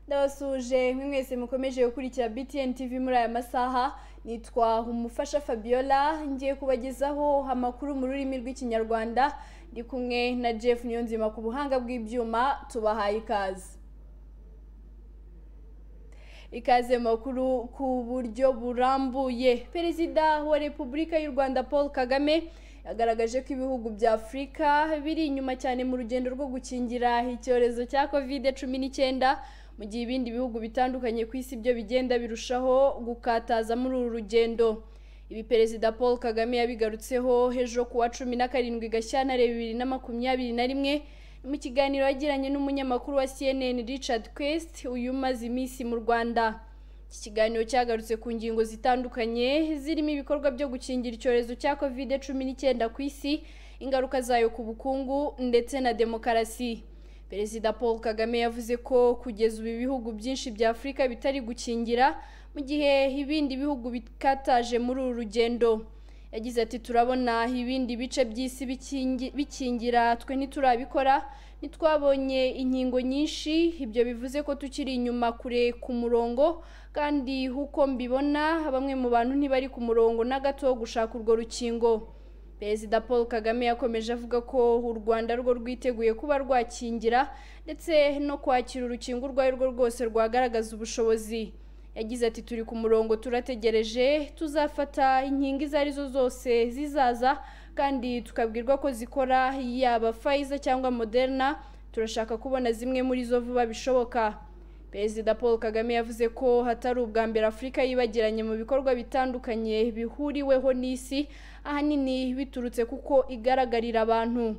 ndabasuje mwe mwese mukomeje gukurikira btn tv muri aya masaha nitwa umufasha fabiola ngiye kubagezaho amakuru mu rurimi rw'ikinyarwanda ndi kumwe na jeff niyonzima ku buhanga bw'ibyuma tubahaye ikaze ikaze makuru ku buryo burambuye perezida wa repubulika y'u rwanda paul kagame yagaragaje ko ibihugu bya afurika biri inyuma cyane mu rugendo rwo gukingira icyorezo cya covid cumi n'icyenda mu gihe ibindi bihugu bitandukanye ku isi byo bigenda birushaho gukataza muri uru rugendo ibi perezida paul kagame yabigarutseho ejo kuwa cumi na karindwi gashyantare bibiri na makumyabiri na rimwe mu kiganiro yagiranye n'umunyamakuru wa cnn richard quest uyu umaze iminsi mu rwanda iki kiganiro cyagarutse ku ngingo zitandukanye zirimo ibikorwa byo gukingira icyorezo cya covid cumi n'icyenda ku isi ingaruka zayo ku bukungu ndetse na demokarasi perezida paul kagame yavuze ko kugeza ubu ibihugu byinshi bya afurika bitari gukingira mu gihe ibindi bihugu bikataje muri uru rugendo yagize ati turabona ibindi bice by'isi bikingira twe ntiturabikora ntitwabonye inkingo nyinshi ibyo bivuze ko tukiri inyuma kure ku murongo kandi uko mbibona bamwe mu bantu ntibari ku murongo na gato wo gushaka urwo rukingo perezida paul kagame yakomeje avuga ko u rwanda rwo rwiteguye kuba rwakingira ndetse no kwakira urukingo urwo ari rwo rwose rwagaragaza ubushobozi yagize ati turi ku murongo turategereje tuzafata inkingo izo ari zo zose zizaza kandi tukabwirwa ko zikora yaba fayiza cyangwa moderna turashaka kubona zimwe muri zo vuba bishoboka perezida paul kagame yavuze ko hatari ubwa mbere afurika yibagiranye mu bikorwa bitandukanye bihuriweho n'isi ahanini biturutse kuko igaragarira abantu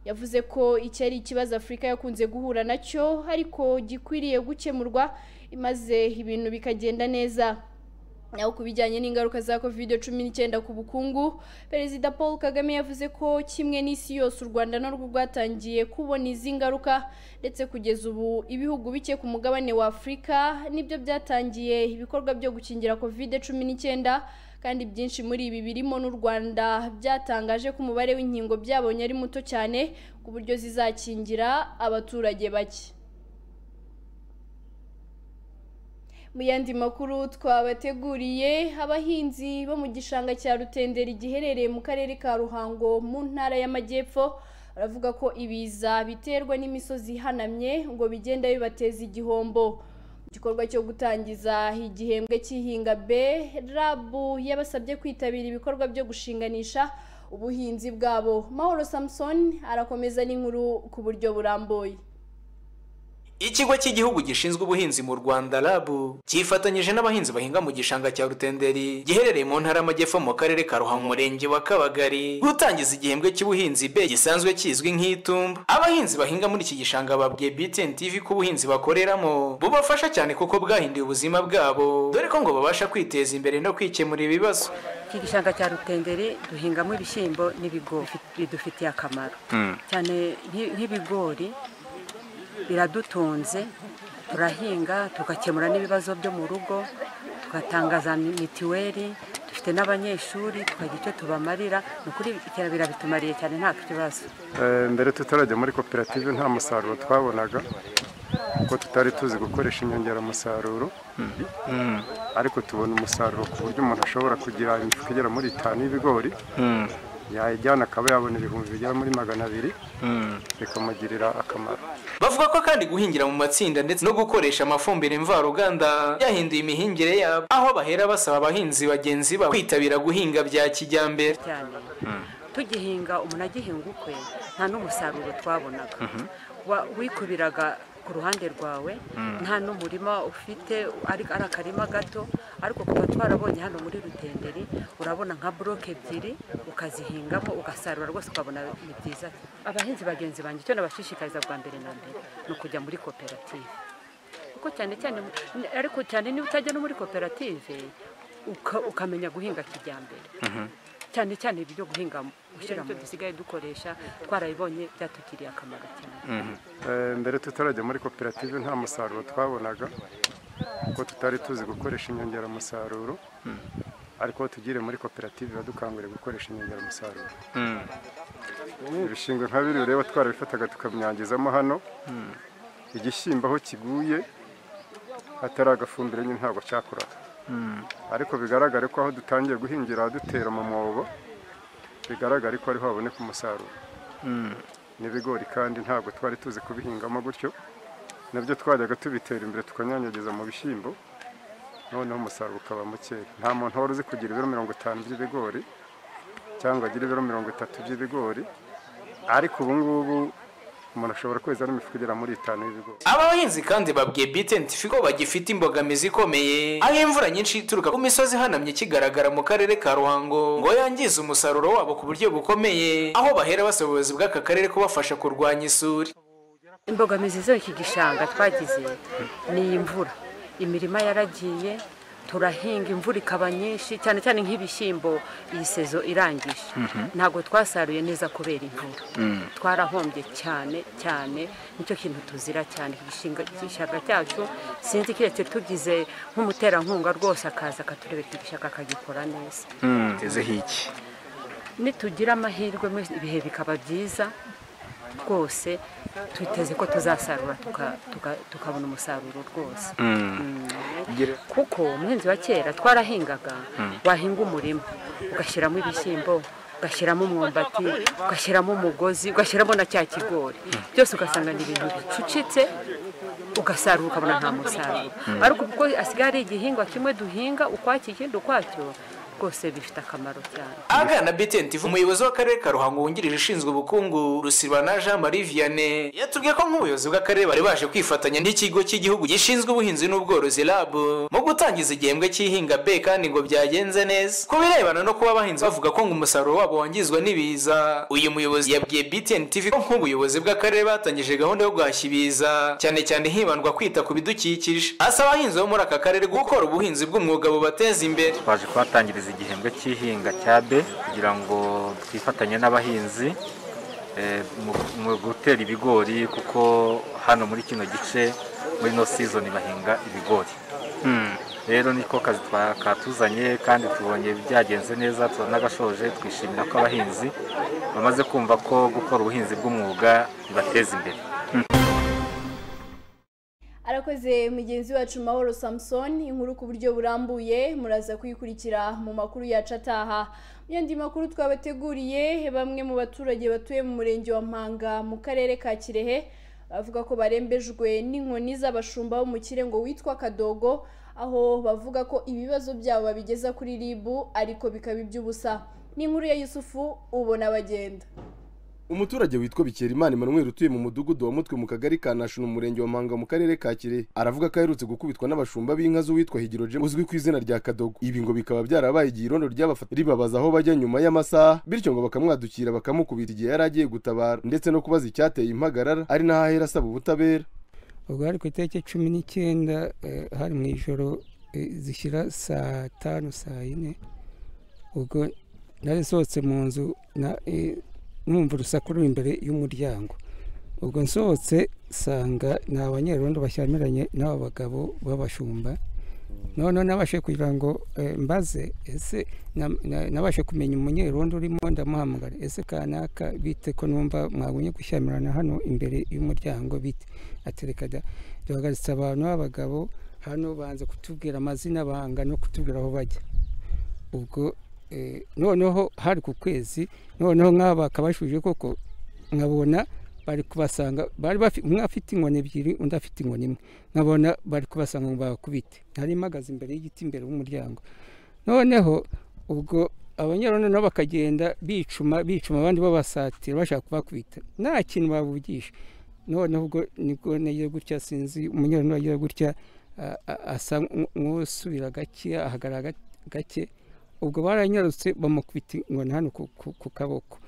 yavuze ko iki ari ikibazo afurika yakunze guhura nacyo ariko gikwiriye gukemurwa maze ibintu bikagenda neza naho ku bijyanye n'ingaruka za covid cumi n'icyenda ku bukungu perezida paul kagame yavuze ko kimwe n'isi yose u rwanda narwo rwatangiye kubona izi ngaruka ndetse kugeza ubu ibihugu bike ku mugabane wa afurika nibyo byatangiye ibikorwa byo gukingira covid cumi n'icyenda kandi byinshi muri ibi birimo n'u rwanda byatangaje ko umubare w'inkingo byabonye ari muto cyane ku buryo zizakingira abaturage bake mu yandi makuru twabateguriye abahinzi bo mu gishanga cya rutenderi giherereye mu karere ka ruhango mu ntara y'amajyepfo baravuga ko ibiza biterwa n'imisozi ihanamye ngo bigenda bibateza igihombo igikorwa cyo gutangiza igihembwe cy'ihinga b rabu yabasabye kwitabira ibikorwa byo gushinganisha ubuhinzi bwabo mahoro samusoni arakomeza n'inkuru ku buryo burambuye ikigo cy'igihugu gishinzwe ubuhinzi mu rwanda rabu cyifatanyije n'abahinzi bahinga mu gishanga cya rutenderi giherereye mu ntara y'amajyepfo mu karere ka ruhango umurenge wa kabagari gutangiza igihembwe cy'ubuhinzi be gisanzwe kizwi nk'itumba abahinzi bahinga muri iki gishanga babwiye btn tv ko ubuhinzi bakoreramo bubafasha cyane kuko bwahinduye ubuzima bwabo dore ko ngo babasha kwiteza imbere no kwikemura ibibazo iki gishanga cya rutenderi duhingamo ibishyimbo n'ibigori bidufitiye akamaro cyane nk'ibigori biradutunze turahinga tugakemura n'ibibazo byo mu rugo tugatanga za mitiweli dufite n'abanyeshuri tukagira icyo tubamarira ni ukuri iterambere bitumariye cyane nta kibazo mbere tutarajya muri koperative nta musaruro twabonaga kuko tutari tuzi gukoresha inyongeramusaruro ariko tubona umusaruro ku buryo umuntu ashobora kugira imifuka igera muri itanu y'ibigori yayijyana akaba yabona ibihumbi bigera muri magana abiri bikamugirira akamaro bavuga ko kandi guhingira mu matsinda ndetse no gukoresha amafumbire mvaruganda byahinduye imihingire yabo aho bahera basaba abahinzi bagenzi babo kwitabira guhinga bya kijyambere tugihinga umuntu agihinga ukwe nta n'umusaruro twabonaga wikubiraga ku ruhande rwawe nta n'umurima ufite ari akarima gato ariko kuba twarabonye hano muri rutenderi urabona nka buroke ebyiri ukazihingamo ugasarura rwose ukabona ni byiza abahinzi bagenzi banjye icyo nabashishikariza bwa mbere na mbere ni ukujya muri koperative kuko cyane cyane ariko cyane niba utajya no muri koperative ukamenya guhinga kijyambere cyane cyane ibyo guhinga gushyira mu dusigaye dukoresha twarabibonye byatugiriye akamaro cyane mbere tutarajya muri koperative nta musaruro twabonaga kuko tutari tuzi gukoresha inyongeramusaruro ariko tugire muri koperative badukangurira gukoresha inyongeramusaruro ibishingwe nka biri ureba twarabifataga tukamyangizamo hano igishyimbo aho kiguye hatari agafumbire nyine ntabwo cyakuraga ariko bigaragare ko aho dutangiye guhingira dutera mu mwobo bigaragare ko ariho haboneka umusaruro n'ibigori kandi ntabwo twari tuzi kubihingamo gutyo nabyo twajyaga tubitera imbere tukanyanyagiza mu bishyimbo noneho umusaruro ukaba mukeya nta muntu wari uzi kugira ibiro mirongo itanu by'ibigori cyangwa agira ibiro mirongo itatu by'ibigori ariko ubu ngubu umuntu ashobora kweza n'imifuka igera muri itanu y'ibigori aba bahinzi kandi babwiye bitentifi ko bagifite imbogamizi ikomeye aho imvura nyinshi ituruka ku misozi ihanamye ikigaragara mu karere ka ruhango ngo yangize umusaruro wabo ku buryo bukomeye aho bahera basaba ubuyobozi bw'aka karere kubafasha kurwanya isuri imbogamizi z'iki gishanga twagize ni imvura imirima yaragiye turahinga imvura ikaba nyinshi cyane cyane nk'ibishyimbo iyi sezo irangije ntabwo twasaruye neza kubera imvura twarahombye cyane cyane nicyo kintu tuzira cyane iki gishinga- igishanga cyacu sinzi kiretse tugize nk'umuterankunga rwose akaza akaturebera iki gishanga akagikora neza ntezeho iki nitugira amahirwe mwese ibihe bikaba byiza rwose twiteze ko tuzasarura tuka- tuka- tukabona umusaruro rwose kuko umuhinzi wa kera twarahingaga wahinga umurima ugashyiramo ibishyimbo ugashyiramo umwumbati ugashyiramo umugozi ugashyiramo na cya kigori byose ugasanga ni ibintu bicucitse ugasarura ukabona nta musaruro ariko kuko asigaye ari igihingwa kimwe duhinga ukwacyo ikindi ukwacyo rwose bifite akamaro cyane agana bitentifu umuyobozi w'akarere ka ruhango wungirije ushinzwe ubukungu rusibana jean marie vianney yatubwiye ko nk'ubuyobozi bw'akarere bari baje kwifatanya n'ikigo cy'igihugu gishinzwe ubuhinzi n'ubworozi rab mu gutangiza igihembwe cy'ihinga b kandi ngo byagenze neza ku birebana no kuba abahinzi bavuga ko ngo umusaruro wabo wangizwa n'ibiza uyu muyobozi yabwiye btntv ko nk'ubuyobozi bw'akarere batangije gahunda yo guhashya ibiza cyane cyane hibandwa kwita ku bidukikije asaba abahinzi bo muri aka karere gukora ubuhinzi bw'umwuga bubateza imbere twaje kuhatangiriza igihembwe cy'ihinga cya B kugira ngo twifatanye n'abahinzi eh, mu- mu gutera ibigori kuko hano muri kino gice muri no sizoni bahinga ibigori rero niko kazi twa- katuzanye kandi tubonye byagenze neza turanagashoje twishimira ko abahinzi bamaze kumva ko gukora ubuhinzi bw'umwuga bibateza imbere arakoze mugenzi wacu mahoro samusoni inkuru ku buryo burambuye muraza kuyikurikira mu makuru yacu ataha mu yandi makuru twabateguriye bamwe mu baturage batuye mu murenge wa mpanga mu karere ka kirehe bavuga ko barembejwe n'inkoni z'abashumba bo mu kirengo witwa kadogo aho bavuga ko ibibazo byabo babigeza kuri ribu ariko bikaba iby'ubusa ni inkuru ya yusufu ubona bagenda umuturage witwa bikerimana emmanuel utuye mu mudugudu wa mutwe mu kagari ka nashino mu murenge wa mpanga mu karere ka kirehe aravuga ko aherutse gukubitwa n'abashumba b'inka z'uwitwa higirojemu uzwi ku izina rya kadogo ibi ngo bikaba byarabaye igihe irondo ryabafata ribabaza aho bajya nyuma y'amasaha bityo ngo bakamwadukira bakamukubita igihe yari agiye gutabara ndetse no kubaza icyateye impagarara ari naho ahera asaba ubutabera ubwo hari ku itariki cumi n'icyenda eh, hari mu ijoro eh, zishyira saa tanu saa yine ubwo nari nsohotse mu nzu na- eh, numva urusaku ruri imbere y'umuryango ubwo nsohotse nsanga ni abanyerondo bashyamiranye n'aba bagabo b'abashumba noneho nabashe kugira ngo eh, mbaze ese na- na- nabashe kumenya umunyerondo urimo ndamuhamagara ese kanaka bite ko numva mwagumye gushyamirana hano imbere y'umuryango bite atereka da duhagaritse abantu b'abagabo hano banze kutubwira amazina banga no kutubwira aho bajya ubwo eh, noneho hari ku kwezi noneho nk'aba akabashuje koko nkabona bari kubasanga bari bafi- umwe afite inkoni ebyiri undi afite inkoni imwe nkabona bari kubasanga ngo bakubite nari mpagaze imbere y'igiti imbere y'umuryango noneho ubwo abanyerondo nabo bakagenda bicuma bicuma abandi babasatira bashaka kubakubita nta kintu babugisha noneho ubwo nibwo nagira gutya sinzi umunyerondo agira gutya a- a- asa nk- nk'usubira gake ahagarara ga- gake ubwo baranyarutse bamukubita inkoni hano ku- ku- ku kaboko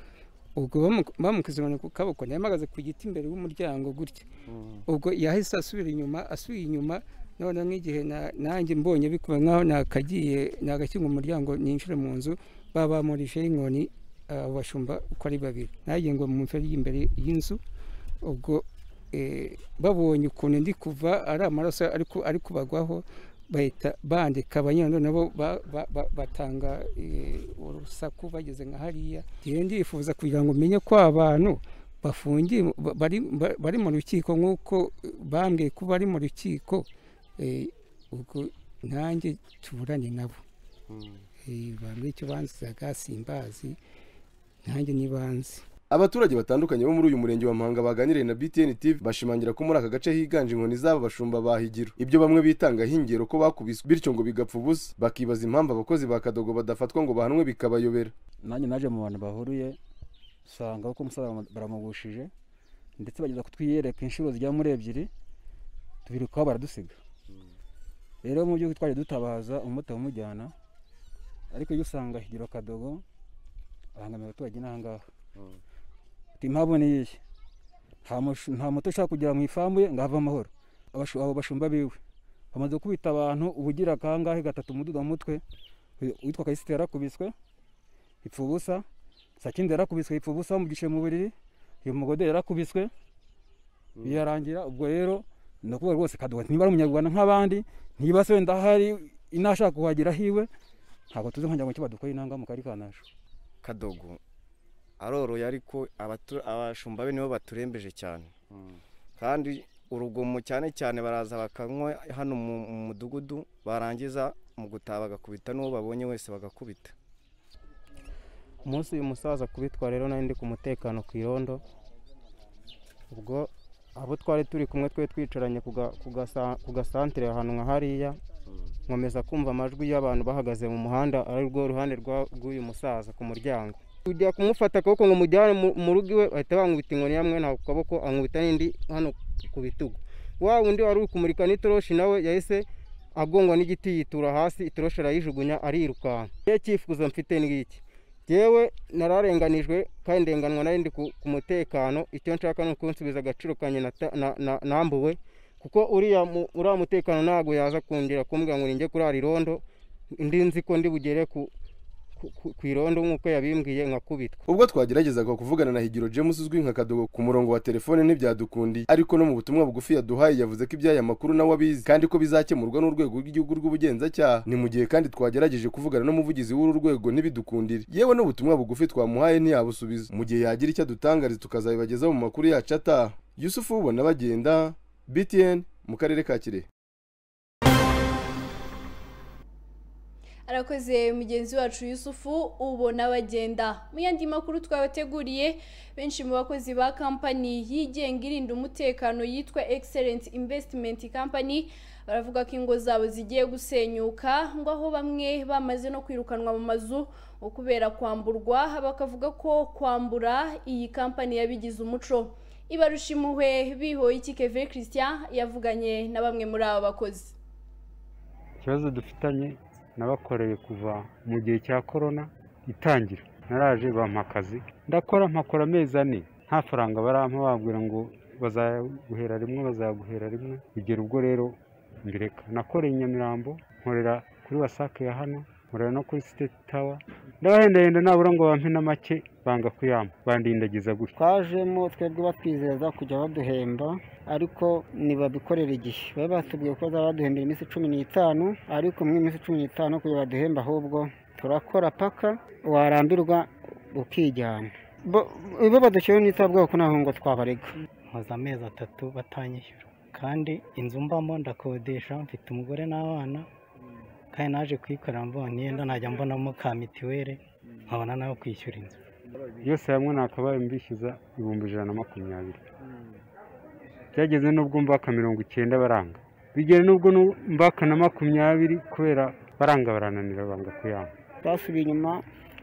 ubwo bamu- bamukubise inkoni ku kaboko nayo mpagaze ku giti imbere y'umuryango gutya ubwo yahise asubira inyuma asubiye inyuma noneho nk'igihe na- nanjye mbonye bikuba nk'aho nakagiye nagakinga umuryango ninjire mu nzu babamurijeho inkoni abo bashumba uko ari babiri nagiye ngo mu mferi imbere y'inzu ubwo eh, babonye ukuntu ndi kuva ari amaraso ariko ari kubagwaho bahita bandika abanyarwanda nabo ba- ba- ba- batanga eh, urusaku bageze nka hariya njyewe ndifuza kugira ngo menye ko abantu bafungiye ba- bari ba- bari mu rukiko nk'uko bambwiye ko bari mu rukiko eh, ubwo nanjye tuburane nabo bambwe icyo banzizaga simbazi nanjye n'ibanze abaturage batandukanye bo muri uyu murenge wa muhanga baganiriye na btn tv bashimangira ko muri aka gace higanje inkoni z'aba bashumba ba higiro ibyo bamwe bitanga hingiro ko bakubiswe bityo ngo bigapfa ubusa bakibaza impamvu abakozi ba kadogo badafatwa ngo bahanwe bikabayobera nanjye naje mu bantu bahuruye usanga ko umusaza baramugushije ndetse bageza kutwiyereka inshuro zigera muri ebyiri tubirukaho baradusiga rero mu gihugu twaje dutabaza umumotari umujyana ariko iyo usanga higiro kadogo ahangamira abaturage n'ahangaha impamvu ni iyi nta moto ushaka kugera mu ifamu ye ngo have amahoro Abashu- abo bashumba biwe bamaze kubita abantu ubugira kangahe gatatu umuduga mu mutwe witwa kayisite yarakubiswe ipfa ubusa sakindi yarakubiswe ipfa ubusa bamugishe mu buriri uyu mugode yarakubiswe birarangira ubwo rero ni ukuvuga rwose kadogo niba ari umunyarwanda nk'abandi niba se wenda hari inashaka kuhagera hiwe ntabwo tuzi nkongira ngo icyo badukoreye intanga mu kari kanasho kadogo aroroye ariko abatu- abashumba be nibo baturembeje cyane kandi urugomo cyane cyane baraza bakanywa hano mu mu mudugudu barangiza mu gutaha bagakubita n'uwo babonye wese bagakubita umunsi uyu musaza kubitwa rero nari ndi ku mutekano ku irondo ubwo abo twari turi kumwe twe twicaranye ku ga- ku gasa- ku gasantere ahantu nka hariya nkomeza kumva amajwi y'abantu bahagaze mu muhanda ari rwo ruhande rwa- rw'uyu musaza ku muryango tujya kumufata akaboko ngo mujyane mu- mu rugo iwe bahita bankubita inkoni yamwe nta ku kaboko ankubita n'indi hano ku bitugu wa wundi wari uri kumurika n'itoroshi nawe yahise agongwa n'igiti yitura hasi itoroshi arayijugunya arirukanka ye cyifuzo mfite ni iki yewe nararenganijwe kandi ndenganwa nari ndi ku ku mutekano icyo nshaka ni ukunsubiza agaciro kanjye nata- na- na- nambuwe kuko uriya mu- uriya mutekano ntabwo yaza kongera kumbwira ngo ninjye kurara irondo ndi nzi ko ndi bugere ku ku- ku- ku irondo nk'uko yabimbwiye nkakubitwa ubwo twageragezaga kuvugana na higiro james uzwi nka kadogo ku murongo wa telefone ntibyadukundiye ariko no mu butumwa bugufi yaduhaye yavuze ko iby'aya makuru nawe abizi kandi ko bizakemurwa n'urwego rw'igihugu rw'ubugenzacyaha ni mu gihe kandi twagerageje kuvugana n'umuvugizi w'uru rwego ntibidukundire yewe n'ubutumwa bugufi twamuhaye ntiyabusubiza mu gihe yagira icyo adutangariza tukazabibageza mu makuru yacu ataha yusufu ubona bagenda btn mu karere ka kirehe arakoze mugenzi wacu yusufu ubona bagenda mu yandi makuru twabateguriye benshi mu bakozi ba kampani yigenga irinda umutekano yitwa excellence investment company baravuga ko ingo zabo zigiye gusenyuka ngo aho bamwe bamaze no kwirukanwa mu mazu ngo kubera kwamburwa bakavuga ko kwambura iyi kampani yabigize umuco ibarusha impuhwe bihoye iki keve christian yavuganye na bamwe muri aba bakozi ikibazo dufitanye nabakoreye kuva mu gihe cya korona itangira naraje bampa akazi ndakora mpakora amezi ane nta faranga barampa babwira ngo bazaguhera rimwe bazaguhera rimwe bigera ubwo rero mbireka nakoreye i nyamirambo nkorera kuri wasake ya hano nkorera no kuri siteti tawa ndabahendahenda nabura ngo bampe na make banga kuyampa bandindagiza gutya twajemo twebwe batwizeza kujya baduhemba ariko ntibabikorera igihe bari batubwiye ko bazaba baduhembera iminsi cumi n'itanu ariko muri iyi minsi cumi n'itanu kugira baduhemba ahubwo turakora paka warambirwa ukijyana Bo- bo badushyiraho n'itabwaho ko ntaho ngo twabarega maze amezi atatu batanyishyura kandi inzu mbamo ndakodesha mfite umugore n'abana kandi naje kuyikorera mbonye yenda najya mbonamo ka mituweli nkabona nawe kwishyura inzu yose hamwe nakabaye mbishyuza ibihumbi ijana na makumyabiri byageze n'ubwo mbaka mirongo icyenda baranga bigera n'ubwo nu- mbaka na makumyabiri kubera baranga barananira banga kuyanga twasubiye inyuma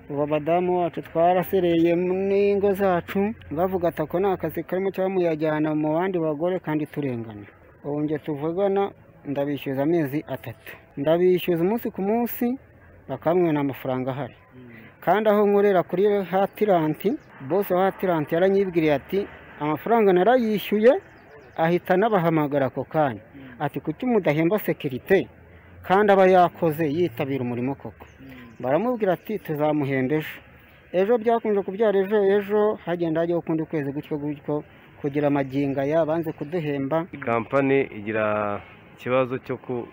ubu abadamu bacu twarasereye n'ingo zacu bavuga ati ako ni akazi karimo cyangwa muyajyana mu bandi bagore kandi turengana ubu njye tuvugana ndabishyuza amezi atatu ndabishyuza umunsi ku munsi bakamwena amafaranga ahari kandi aho nkorera kuri hatiranti bose wa hatiranti yaranyibwiriye ati amafaranga narayishyuye ahita anabahamagara ako kanya ati kuki mudahemba sekirite kandi aba yakoze yitabira umurimo koko baramubwira ati tuzamuhenda ejo ejo byakunze kubyara ejo ejo hagenda hajyaho ukundi kwezi gutyo gutyo kugira amagingo aya banze kuduhemba kampani igira ikibazo cyo ku-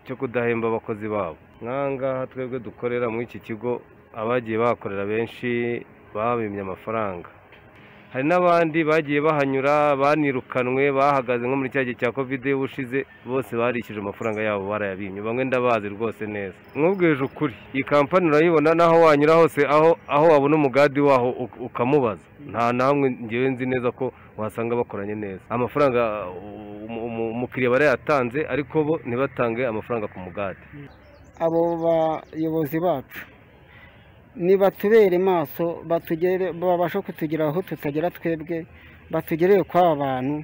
cyo kudahemba abakozi babo nk'aha ngaha twebwe dukorera muri iki kigo abagiye bahakorera benshi babimye amafaranga hari n'abandi bagiye bahanyura banirukanwe bahagaze nko muri cya gihe cya kovide y'ubushize bose barishyuje amafaranga yabo barayabimye bamwe ndabazi rwose neza mwubwije ukuri iyi kampani urayibona n'aho wanyura hose aho aho wabona umugadi waho uk- ukamubaza nta namwe ngewe nzi neza ko wasanga bakoranye neza amafaranga uh, umu- umu- umukiriya barayatanze ariko bo ntibatange amafaranga ku mugadi abo bayobozi bacu nibatubere maso batugere babashe kutugeraho tutagera twebwe batugereye kw'aba bantu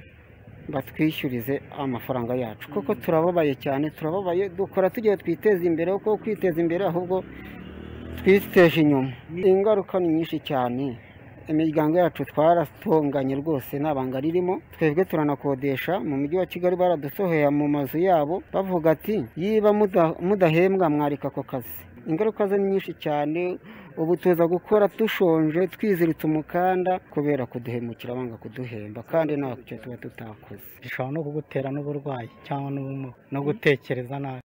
batwishyurize amafaranga yacu kuko turababaye cyane turababaye dukora tugiye twiteza imbere kuko kwiteza imbere ahubwo twiteje inyuma ingaruka ni nyinshi cyane imiryango yacu twarasonganye rwose nta banga ririmo twebwe turanakodesha mu mujyi wa kigali baradusoheye mu mazu yabo bavuga ati yiba muda- mudahembwa mwarika ako kazi ingaruka zo ni nyinshi cyane ubu tuza gukora dushonje twiziritse umukanda kubera kuduhemukira banga kuduhemba kandi ntacyo tuba tutakoze bishobora no kugutera n'uburwayi cyangwa n'ubumuga no gutekereza nabi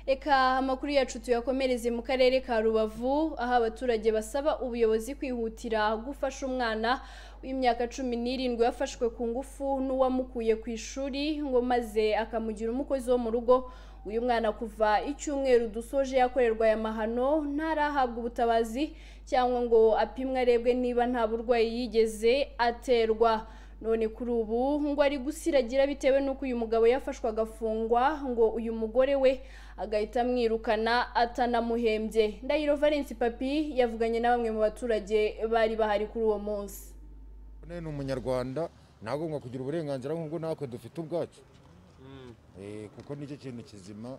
reka amakuru yacu tuyakomereze mu karere ka rubavu aho abaturage basaba ubuyobozi kwihutira gufasha umwana w'imyaka cumi n'irindwi wafashwe ku ngufu n'uwamukuye ku ishuri ngo maze akamugira umukozi wo mu rugo uyu mwana kuva icyumweru dusoje yakorerwa aya mahano ntarahabwa ubutabazi cyangwa ngo apimwe arebwe niba nta burwayi yigeze aterwa none kuri ubu ngo ari gusiragira bitewe n'uko uyu mugabo yafashwe agafungwa ngo uyu mugore we agahita amwirukana atanamuhembye ndahiro valence papi yavuganye na bamwe mu baturage bari bahari kuri uwo munsi none ni umunyarwanda ntagomba kugira uburenganzira nk'ubwo natwe dufite ubwacu Eh, kuko nicyo kintu kizima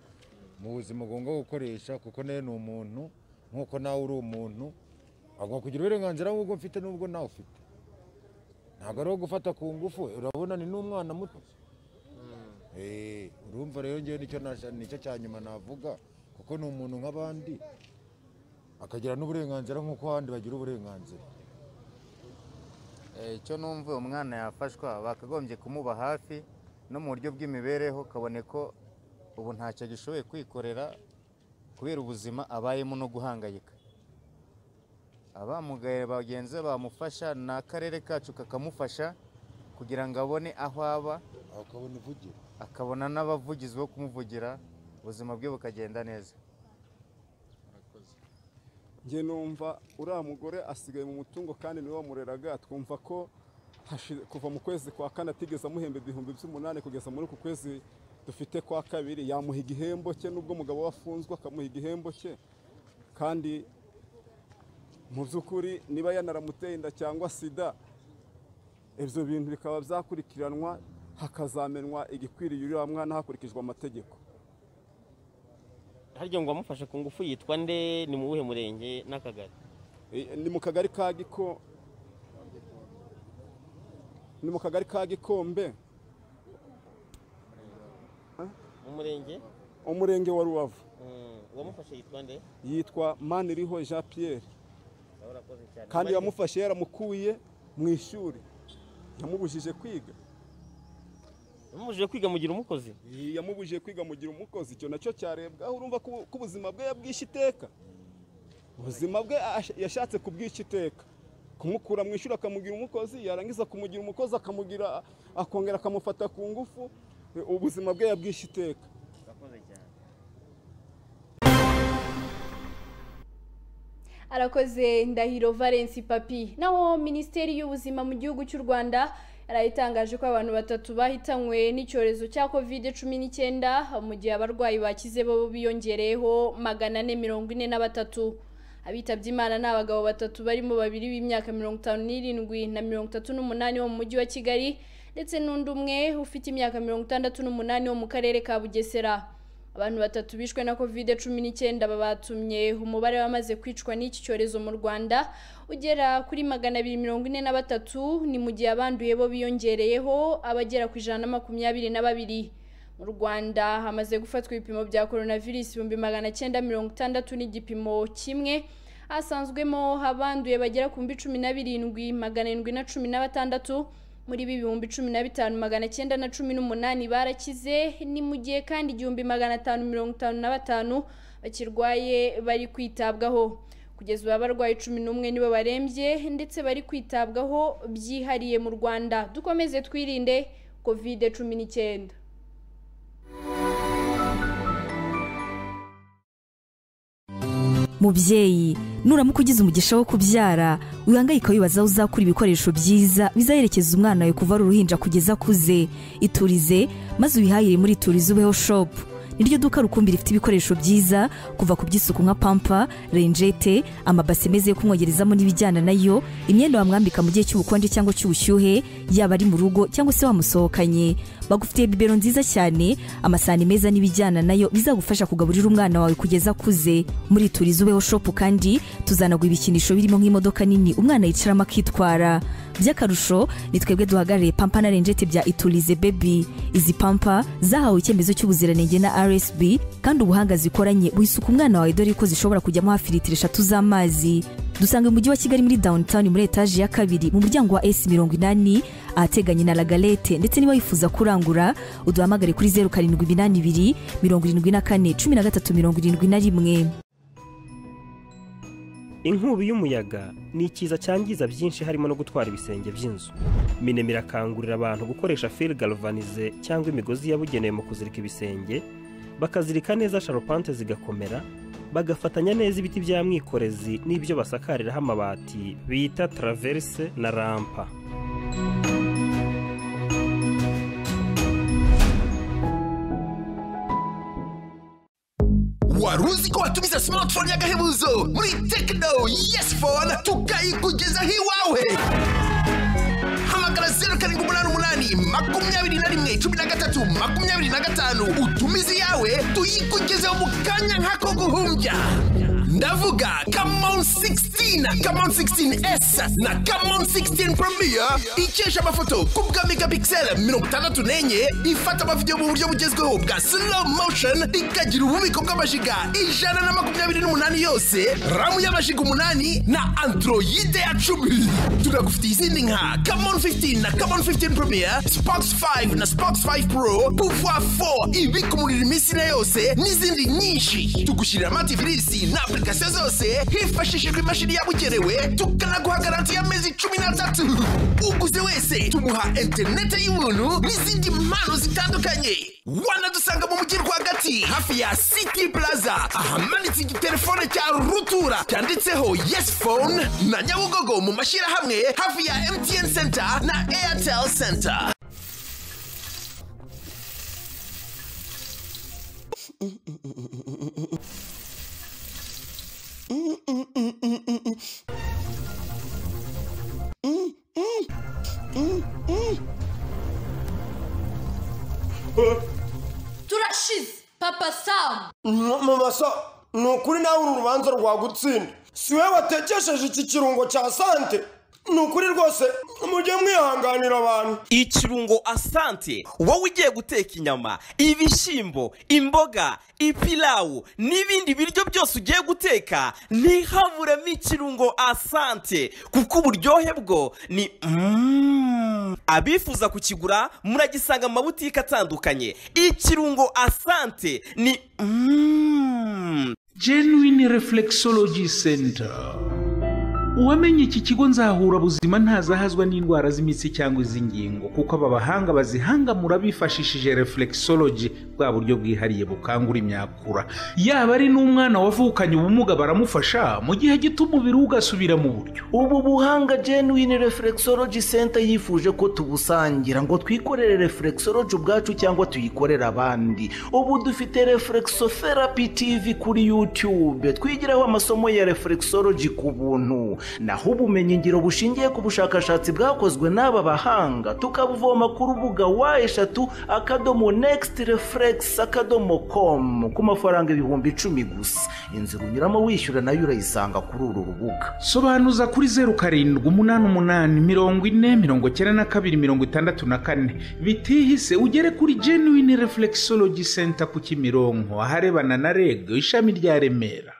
mu buzima ugomba gukoresha kuko nawe ni umuntu nk'uko nawe uri umuntu agomba kugira uburenganzira nk'ubwo mfite n'ubwo nawe ufite ntabwo ari uwo gufata ku ngufu urabona ni n'umwana muto Eh, urumva rero ngewe nicyo nasha- nicyo cya nyuma navuga kuko ni umuntu nk'abandi akagira n'uburenganzira nk'uko abandi bagira uburenganzira icyo numva uyu mwana yafashwa bakagombye kumuba hafi no mu buryo bw'imibereho kabone ko ubu ntacyo agishoboye kwikorera kubera ubuzima abayemo no guhangayika abamugaye bagenzi be bamufasha ni akarere kacu kakamufasha kugira ngo abone aho aba akabona ivugiro akabona n'abavugizi bo kumuvugira ubuzima bwe bukagenda neza njye numva uriya mugore asigaye mu mutungo kandi niwe wamureraga twumva ko hashi- kuva mu kwezi kwa kane atigeze amuhemba ibihumbi by'umunani kugeza muri uku kwezi dufite kwa kabiri yamuha igihembo cye n'ubwo umugabo we afunzwe akamuha igihembo cye kandi mu by'ukuri niba yanaramuteye inda cyangwa sida ibyo bintu bikaba byakurikiranwa hakazamenwa igikwiriye uriya mwana hakurikijwe amategeko harya ngo uwamufashe ku ngufu yitwa nde ni mu buhe murenge n'akagari Eh, ni mu kagari ka giko ni mu kagari ka gikombe mu murenge umurenge wa rubavu Mm, uwamufashe yitwa nde yitwa maniriho jean pierre urakoze cyane kandi Mani- yamufashe yaramukuye mu ishuri yamubujije kwiga yamubujije kwiga mugira umukozi Eh, yamubujije kwiga mugira umukozi icyo nacyo cyarebwaho urumva ko ko ubuzima bwe yabwishe iteka ubuzima bwe ash- yashatse kubwisha iteka kumukura mu ishuri akamugira umukozi yarangiza kumugira umukozi akamugira akongera akamufata ku ngufu Eh, ubuzima bwe yabwishe iteka urakoze cyane arakoze ndahiro valence papi naho minisiteri y'ubuzima mu gihugu cy'u rwanda yari itangaje ko abantu batatu bahitanywe n'icyorezo cya covid cumi n'icyenda mu gihe abarwayi bakize bo biyongereyeho magana ane mirongo ine na batatu abitabye imana ni abagabo batatu barimo babiri b'imyaka mirongo itanu n'irindwi na mirongo itatu n'umunani wo mu mujyi wa kigali ndetse n'undi umwe ufite imyaka mirongo itandatu n'umunani wo mu karere ka bugesera abantu batatu bishwe na covid cumi n'icyenda babatumye umubare wamaze kwicwa n'iki cyorezo mu rwanda ugera kuri magana abiri mirongo ine na batatu ni mu gihe abanduye bo biyongereyeho abagera ku ijana na makumyabiri na babiri mu rwanda hamaze gufatwa ibipimo bya coronavirus ibihumbi magana cyenda mirongo itandatu n'igipimo kimwe hasanzwemo abanduye bagera ku mbi cumi na birindwi magana arindwi na cumi na batandatu muri ibi ibihumbi cumi na bitanu magana cyenda na cumi n'umunani barakize ni mu gihe kandi igihumbi magana atanu mirongo itanu na batanu bakirwaye bari kwitabwaho kugeza ubu abarwayi cumi n'umwe nibo barembye ndetse bari kwitabwaho byihariye mu rwanda dukomeze twirinde kovide cumi n'icyenda mubyeyi nuramuka ugize umugisha wo kubyara wihangayika wibaza aho uzakura ibikoresho byiza bizaherekeza umwana wawe kuva ari uruhinja kugeza akuze iturize maze ubihahire muri iturize ubeho shopu niryo duka rukumbi rifite ibikoresho byiza kuva ku by'isuku nka pampa renjete amabase meza yo kumwogerezamo n'ibijyana nayo imyenda wamwambika mu gihe cy'ubukonje cyangwa cy'ubushyuhe yaba ari mu rugo cyangwa se wamusohokanye bagufitiye bibero nziza cyane amasahani meza n'ibijyana nayo bizagufasha kugaburira umwana wawe kugeza akuze muri turiza ubeho shopu kandi tuzanagwa ibikinisho birimo nk'imodoka nini umwana yicaramo akitwara by'akarusho ni twebwe duhagarariye pampa na renjete bya iturize bebi izi pampa zahawe icyemezo cy'ubuziranenge na rsb kandi ubuhanga zikoranye wisuka umwana wawe dore ko zishobora kujyamo hafi litiro eshatu z'amazi dusanga mu mujyi wa kigali muri downtown muri etaje ya kabiri mu muryango wa s mirongo inani ahateganye na lagalete ndetse niba wifuza kurangura uduhamagare kuri zeru karindwi iminani ibiri mirongo irindwi na kane cumi na gatatu mirongo irindwi na rimwe inkubi y'umuyaga ni ikiza cyangiza byinshi harimo no gutwara ibisenge by'inzu minema irakangurira abantu gukoresha fil galvanize cyangwa imigozi yabugenewe mu kuzirika ibisenge bakazirika neza sharupante zigakomera bagafatanya neza ibiti bya mwikorezi n'ibyo basakariraho amabati bita taraverse na rampa wari uzi ko watumiza simatifone y'agahebuzo muri tekino yesi fone tukayikugezaho iwawe hamagara zeru karindwi umunani umunani makumyabiri na rimwe cumi na gatatu makumyabiri na gatanu utumize iyawe tuyikugezeho mu kanya nk'ako guhumbya ndavuga kamon 16 kamon 16s na kamon 16 premier ikesha amafoto ku bwa megapixel mirongo itandatu n'enye ifata amavidewo mu buryo bugezweho bwa slow motion ikagira ububiko bw'amajiga ijana na makumyabiri n'umunani yose ramu y'amajiga umunani na androide ya cumi tunagufitiye izindi nka kamon 15 na kamon 15 premier spox 5 na spox 5 pro pouvoir 4 ibikumurira iminsi na yose n'izindi nyinshi tugushyirira amativirisi na application zose hifashishijwe imashini yabugenewe tukanaguha garanti y'amezi cumi n'atatu uguze wese tumuha interineti y'ubuntu n'izindi mpano zitandukanye wanadusanga mu mujyi rwagati hafi ya city plaza ahamanitse igitelefone cya rutura cyanditseho yes phone na nyabugogo mu mashyirahamwe hafi ya mtn center na airtel center turashize papa samu mama sa ni ukuri nawe uru rubanza rwagutsinda si wowe watekesheje iki kirungo cya sante ni ukuri rwose mujye mwihanganira abantu ikirungo asante wowe ugiye guteka inyama ibishyimbo imboga ipilawu n'ibindi biryo byose ugiye guteka ntihaburemo ikirungo asante kuko uburyohe bwo ni mm. abifuza kukigura muragisanga mu mabutike atandukanye ikirungo asante ni mm. genuine reflexology center uwamenye iki kigo nzahura buzima ntazahazwa n'indwara z'imitsi cyangwa iz'ingingo kuko aba bahanga bazihangamura bifashishije reflexology bwa buryo bwihariye bukangura imyakura yaba ari n'umwana wavukanye ubumuga baramufasha mu gihe gito umubiri we ugasubira mu buryo ubu buhanga genuine reflexology center yifuje ko tubusangira ngo twikorere reflexology ubwacu cyangwa tuyikorere abandi ubu dufite reflexotherapy tv kuri youtube twigiraho amasomo ya reflexology ku buntu naho ubumenyingiro bushingiye ku bushakashatsi bwakozwe n'aba bahanga tukabuvoma ku rubuga wa eshatu akadomo nekisiti refuregisi akadomo komu ku mafaranga ibihumbi icumi gusa inzira unyuramo wishyura nayo urayisanga kuri uru rubuga sobanuza kuri zeru karindwi umunani umunani mirongo ine mirongo icyenda na kabiri mirongo itandatu na kane bitihise ugere kuri genuine reflexology center ku kimironko aharebana na reg ishami rya remera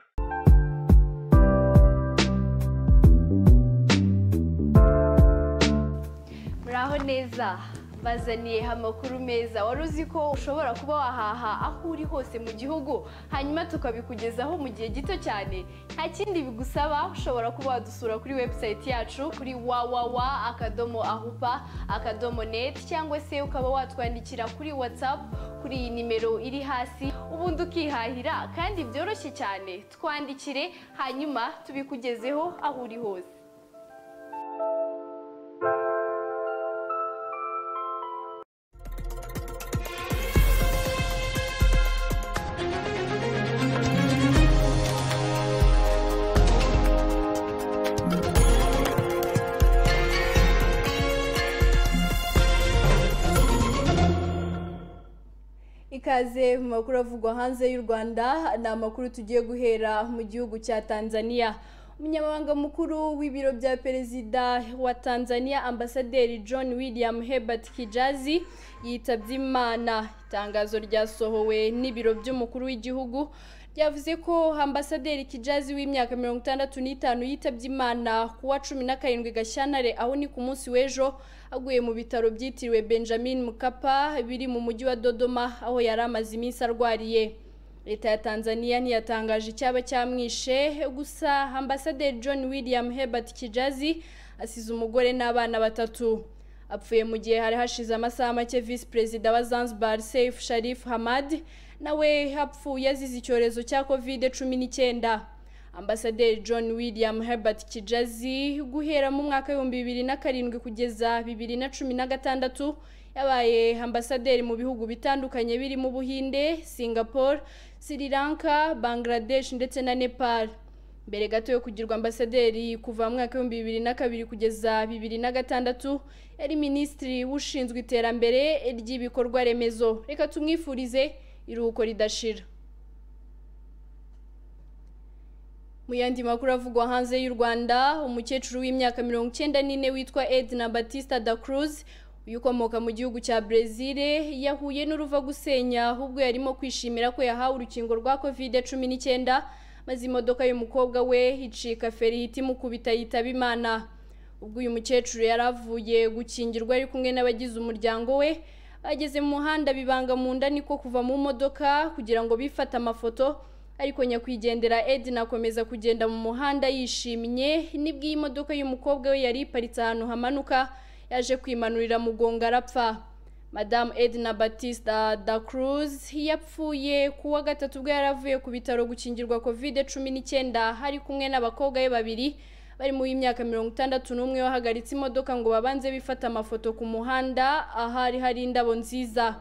muraho neza bazaniye amakuru meza wari uzi ko ushobora kuba wahaha aho uri hose mu gihugu hanyuma tukabikugezaho mu gihe gito cyane nta kindi bigusaba ushobora kuba wadusura kuri webusayiti yacu kuri wawawa akadomo ahupa akadomo neti cyangwa se ukaba watwandikira kuri watsapu kuri iyi nimero iri hasi ubundi ukihahira kandi byoroshye cyane twandikire hanyuma tubikugezeho aho uri hose ikaze mu makuru avugwa hanze y'u rwanda ni amakuru tugiye guhera mu gihugu cya tanzania umunyamabanga mukuru w'ibiro bya perezida wa tanzania ambasaderi john william herbert kijazi yitabye imana itangazo ryasohowe n'ibiro by'umukuru w'igihugu ryavuze ko ambasaderi kijazi w'imyaka mirongo itandatu n'itanu yitabye imana ku wa cumi na karindwi gashyantare aho ni ku munsi w'ejo aguye mu bitaro byitiriwe benjamin mukapa biri mu mujyi wa dodoma aho yari amaze iminsi arwariye leta ya tanzania ntiyatangaje icyaba cyamwishe gusa ambasaderi john william herbert kijazi asize umugore n'abana batatu apfuye mu gihe hari hashize amasaha make visi perezida wa zanzibar seif sharif hamad nawe apfuye azize icyorezo cya kovide cumi n'icyenda ambasaderi john william herbert kijazi guhera mu mwaka w'ibihumbi bibiri na karindwi kugeza bibiri na cumi na gatandatu yabaye ambasaderi mu bihugu bitandukanye birimo ubuhinde singapore sri lanka bangladesh ndetse na nepal mbere gato yo kugirwa ambasaderi kuva mu mwaka w'ibihumbi bibiri na kabiri kugeza bibiri na gatandatu yari minisitiri ushinzwe iterambere ry'ibikorwa remezo reka tumwifurize iruhuko ridashira mu yandi makuru avugwa hanze y'u rwanda umukecuru w'imyaka mirongo icyenda n'ine witwa edna batista da cruz uyu ukomoka mu gihugu cya brezil yahuye n'uruva gusenya ahubwo yarimo kwishimira ko yahawe urukingo rwa kovide cumi n'icyenda maze imodoka y'umukobwa we icika feri itimukubita yitaba imana ubwo uyu mukecuru yari avuye gukingirwa ari kumwe n'abagize umuryango we bageze mu muhanda bibanga mu nda niko kuva mu modoka kugira ngo bifate amafoto ariko nyakwigendera edna akomeza kugenda mu muhanda yishimye nibwo iyi modoka y'umukobwa we yari iparitse ahantu hamanuka yaje kwimanurira mugongo arapfa madamu edna batista da cruz yapfuye ku wa gatatu ubwo yari avuye ku bitaro gukingirwa kovide cumi n'icyenda hari kumwe n'abakobwa be babiri bari mu y'imyaka mirongo itandatu n'umwe bahagaritse imodoka ngo babanze bifata amafoto ku muhanda ahari hari indabo nziza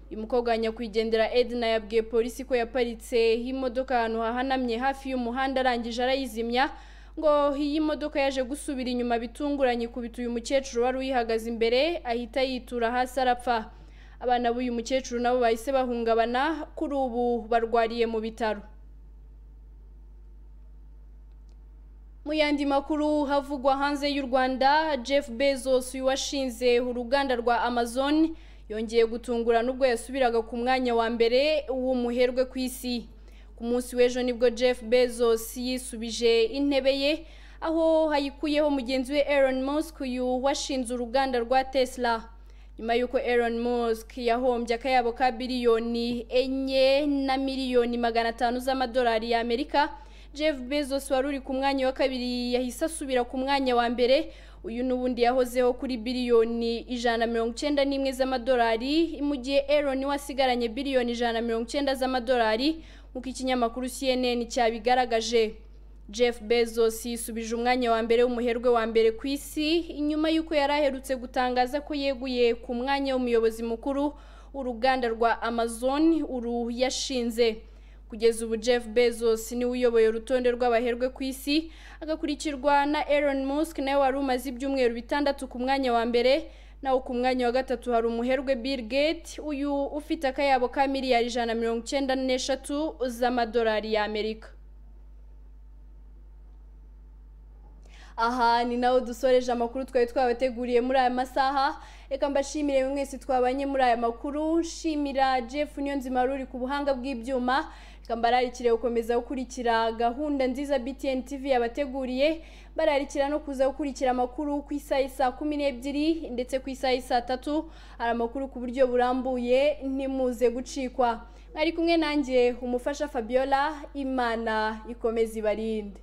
uyu mukobwa wa nyakwigendera edna yabwiye polisi ko yaparitse imodoka ahantu hahanamye hafi y'umuhanda arangije arayizimya ngo iyi modoka yaje gusubira inyuma bitunguranye ikubita uyu mukecuru wari uyihagaze imbere ahita yitura hasi arapfa abana b'uyu mukecuru nabo bahise bahungabana kuri ubu barwariye mu bitaro mu yandi makuru havugwa hanze y'u rwanda jeff bezos washinze uruganda rwa amazon yongeye gutungura n'ubwo yasubiraga ku mwanya wa mbere w'umuherwe ku isi ku munsi w'ejo nibwo jeff bezos yisubije intebe ye aho hayikuyeho mugenzi we Elon Musk uyu washinze uruganda rwa tesla nyuma y'uko Elon Musk yahombye akayabo ka biliyoni enye na miliyoni magana atanu z'amadolari y'amerika jeff bezos wari uri ku mwanya wa kabiri yahise asubira ku mwanya wa mbere uyu n'ubundi yahozeho kuri biliyoni ijana na mirongo icyenda n'imwe z'amadolari mu gihe elon we asigaranye biliyoni ijana na mirongo icyenda z'amadolari nk'uko ikinyamakuru cnn cyabigaragaje jeff bezos yisubije umwanya wa mbere w'umuherwe wa mbere ku isi nyuma y'uko yari aherutse gutangaza ko yeguye ku mwanya w'umuyobozi mukuru w'uruganda rwa amazon uru yashinze kugeza ubu jeff bezos niwe uyoboye urutonde rw'abaherwe ku isi agakurikirwa na Elon Musk nawe wari umaze ibyumweru bitandatu ku mwanya wa mbere naho ku mwanya wa gatatu hari umuherwe Bill Gates uyu ufite akayabo ka miliyari ijana na mirongo icyenda n'eshatu z'amadolari y'Amerika aha ni naho dusoreje amakuru twari twabateguriye muri aya masaha reka mbashimire buri mwese twabanye muri aya makuru nshimira jeff niyonzima ruri ku buhanga bw'ibyuma reka mbararikire gukomeza gukurikira gahunda nziza btn tv yabateguriye bararikira no kuza gukurikira amakuru ku isaha isa kumi n'ebyiri ndetse ku isaha isa tatu hari amakuru ku buryo burambuye ntimuze gucikwa mwari kumwe nanjye umufasha fabiola imana ikomeza ibarinde